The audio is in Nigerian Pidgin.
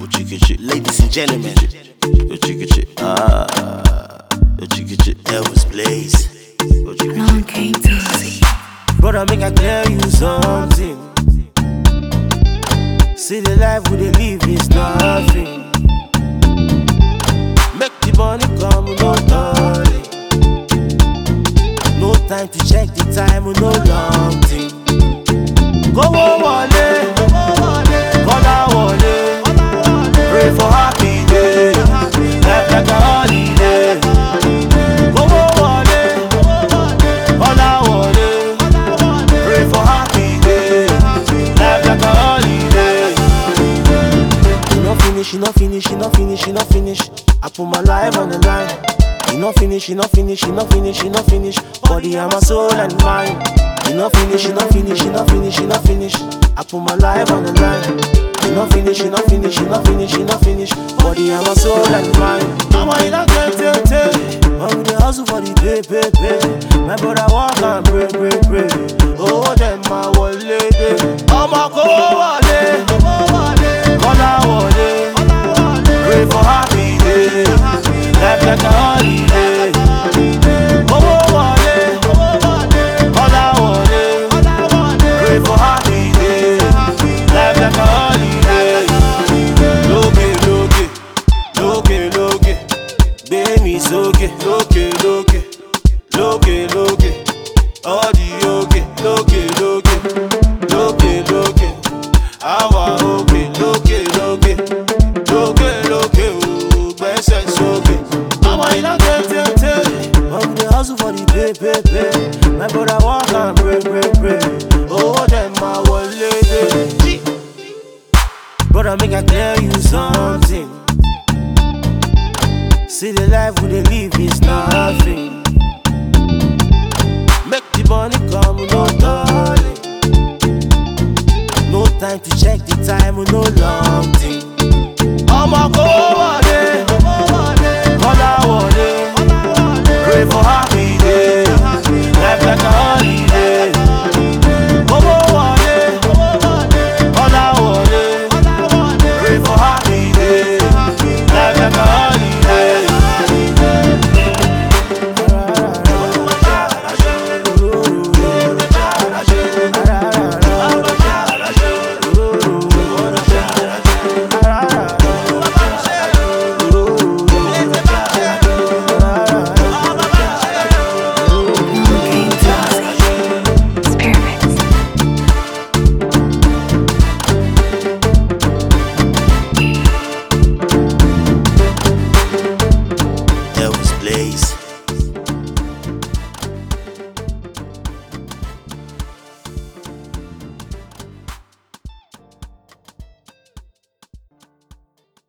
Ochikichi, ladies and gentlemen. Ochikichi, ah, Ochikichi, Elvis Blaze. Ochikichi. Long came to Brother, make I tell you something. See the life we dey live is nothing. Make the money come, no darling. No time to check the time, no long thing. Kówó wọlé, kọ́lá wọlé. Pray for happy day, life like a holiday. Kówó wọlé, kọ́lá wọlé. Pray for happy day, life like a holiday. You no finish, you no finish, you no finish, you no finish. I put my life on the line. You no finish, you no finish, you no finish, you no finish. Body and my soul and mind. You no finish, you no finish, you no finish, you no finish. I put my life on the line. You no finish, you no finish, you no finish, you no finish. Body and my soul and mind. I'm in a get take take. I'm the hustle for the pay pay pay. My brother walk and pray pray pray. Oh them my wallet. Ọmọ kó wọlé, kọ́lá wọlé. Pray for happy day, life like a holiday. Owó wọlé, kọ́lá wọlé. Pray for happy day, life like a holiday. Lókè lókè, lókè lókè, gbé mi sókè. Lókè lókè, lókè lókè, ọ̀dì òkè. Lókè lókè, lókè lókè, àwa òkè. Lókè lókè, lókè lókè, ò gbẹ́sẹ̀ sókè. Ọmọ iná tètè. I'm the hustle for the pay pay pay. My brother walk and pray pray pray. Owó dem máa wọlé dé. Brother, make I tell you something. See the life we dey live is nothing. Make the money come, no darling. No time to check the time, no long thing. Ọmọ kó wọlé, kọ́lá wọlé. Pray for happy day, life like a holiday. Owó wọlé, kọ́lá wọlé. Pray for happy